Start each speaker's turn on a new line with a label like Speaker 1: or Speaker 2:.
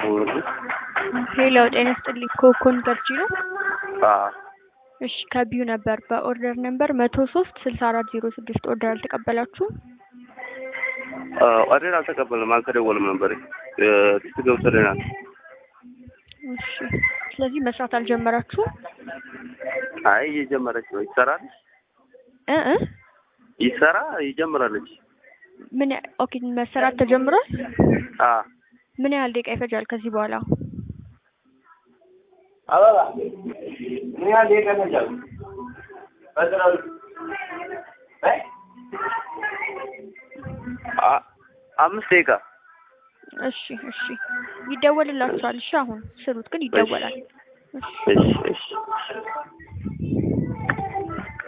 Speaker 1: የደወልኩት።
Speaker 2: ሄሎ ጤና ይስጥልኝ ኮኮን ገርጂ ነው?
Speaker 1: አዎ
Speaker 2: እሺ ከቢዩ ነበር በኦርደር ነምበር መቶ ሶስት ስልሳ አራት ዜሮ ስድስት ኦርደር አልተቀበላችሁም?
Speaker 1: ኦርደር አልተቀበልንም፣ አልተደወልም ነበር። ቴክስት ገብቶልናል።
Speaker 2: እሺ ስለዚህ መስራት አልጀመራችሁም?
Speaker 1: አይ እየጀመረች ነው። ይሰራል
Speaker 2: እ እ
Speaker 1: ይሰራ ይጀምራለች።
Speaker 2: ምን ያ- ኦኬ መሰራት ተጀምሯል?
Speaker 1: አዎ
Speaker 2: ምን ያህል ደቂቃ ይፈጃል ከዚህ በኋላ?
Speaker 1: አበባ ምን ያህል ደቂቃ ይፈጃል? አ- አምስት ደቂቃ
Speaker 2: እሺ እሺ ይደወልላችኋል። እሺ አሁን ስሩት ግን ይደወላል። እሺ
Speaker 1: እሺ እሺ